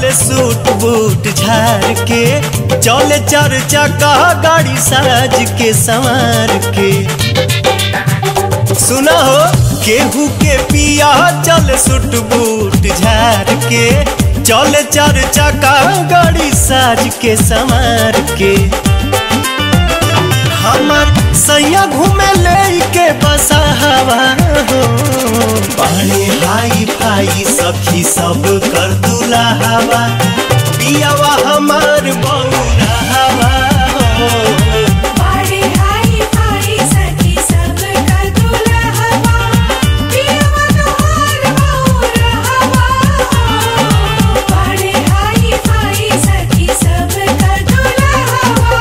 चले suit boot झार के चले चार चक्का गाड़ी साज के संवार के सुना हो केहू के पिया चल सूट बूट झार के चले चार चक्का गाड़ी साज के संवार के हमार सैया घूमे ले के बसा हवा हो पानी हाई फाई सखी सब कर दूला हवा पियावा हमार बौरा हवा हो बाड़े हाई फाई सखी सब का दूल्हा हवा पियवा तोहार बौरा हवा बाड़े हाई फाई सखी सब का दूल्हा हवा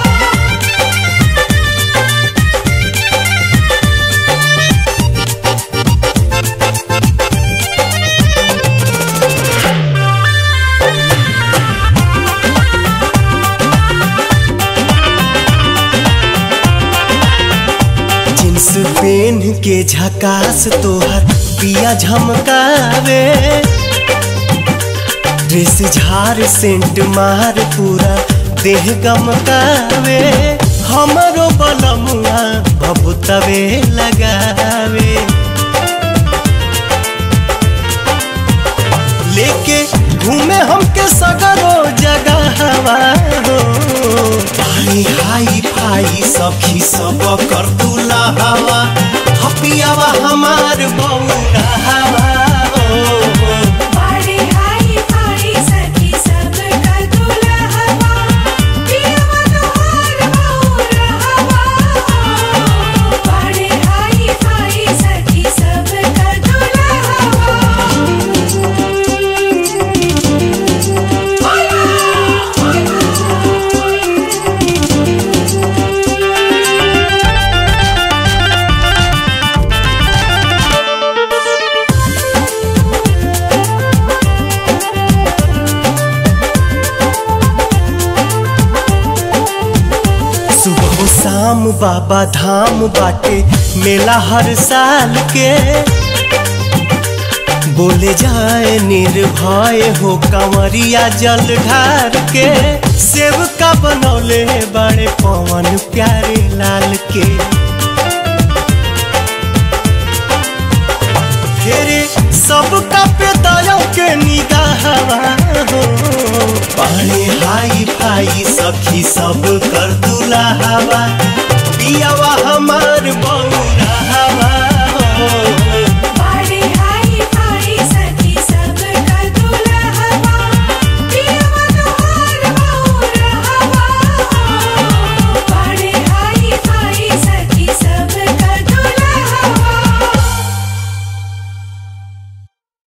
जींस पेन के झकास तोहर पिया झमकावे ड्रेस झार सेंट मार पूरा देह गमकावे हमरो बलमुआ बबुतवे लगावे लेके घूमे हमके सगरो जगह हवा हो पानी हाई फाई सखी सब कर दूला हवा हपियावा हमार बौरा हवा हो बाड़े हाई फाई सखी सब का दूल्हा हवा पियवा तोहार बौरा हवा बाड़े हाई फाई सखी सब का दूल्हा हवा सुबह शाम बाबा धाम बाटे मेला हर साल के बोले जाए निर्भय हो कंवरिया जल ढार के सेव का बनौले बड़े पवन प्यारे लाल के फेरे सबका पे दया के निगाह हो पानी हाई फाई सखी सब कर